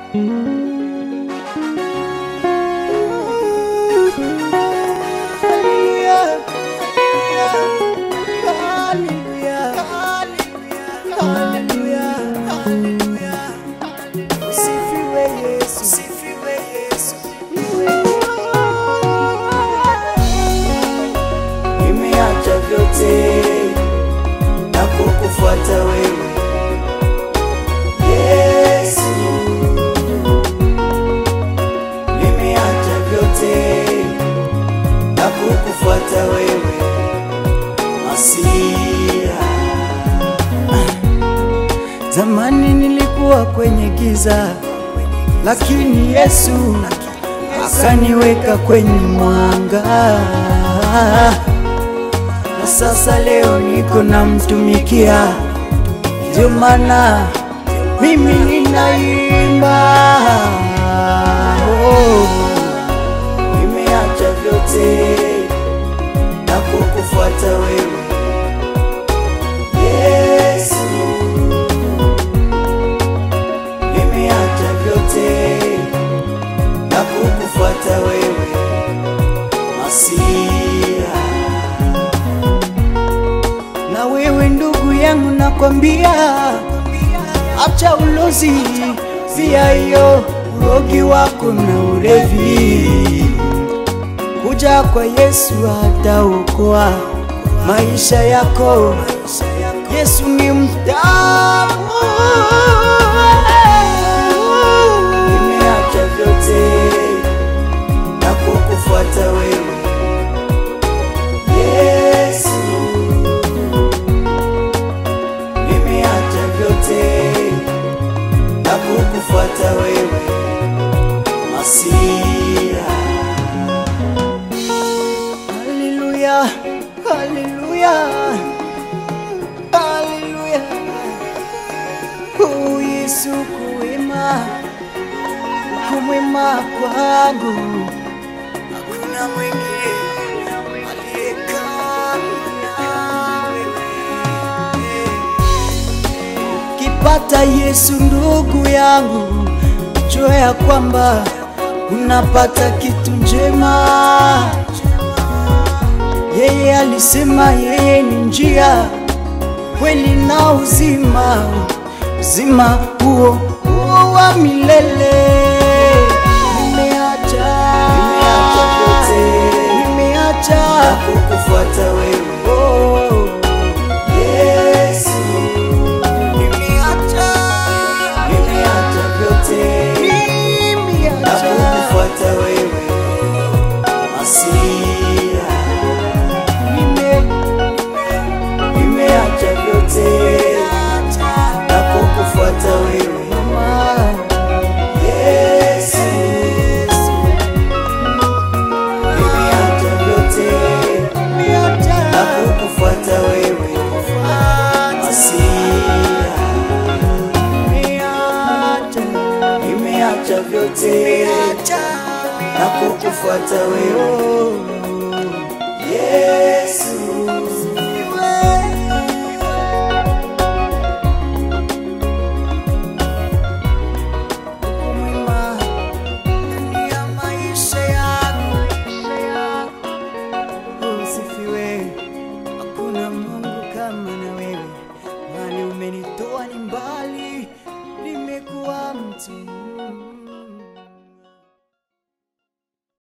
Nimeacha vyote na kukufuata wewe Yesu, nimeacha vyote na kukufuata wewe Masia. Zamani nilikuwa kwenye giza, lakini Yesu akaniweka kwenye mwanga, na sasa leo niko namtumikia, ndio maana mimi ninaimba. Oh, nimeacha vyote na kukufuata wewe Yesu, nimeacha vyote na kukufuata wewe Masia. Na wewe ndugu yangu, nakwambia acha ulozi, pia hiyo urogi wako na ulevi. Kuja kwa Yesu ataokoa maisha yako. Yesu ni mtamu. Nimeacha vyote na kukufuata wewe Yesu, nimeacha vyote na kukufuata wewe Masia. Haleluya, haleluya, haleluya. Oh Yesu kuwema, kumwema kwangu hakuna mwingine aliye kama wewe. Kipata Yesu ndugu yangu, jua ya kwamba unapata kitu njema. Yeye alisema yeye ni njia, kweli na uzima, uzima huo huo wa milele. Nimeacha, nimeacha vyote, nimeacha kukufuata wewe oh. Yesu, nimeacha, nimeacha vyote, na kukufuata wewe Masia. Nime, nimeacha vyote na kukufuata wewe Yesu, nimeacha vyote na kukufuata wewe Masia. Nimeacha vyote na kukufuata wewe Yesu. Uko mwema ndani ya maisha yangu. Usifiwe, hakuna Mungu kama na wewe, mahali umenitoa ni mbali, nimekuwa mtu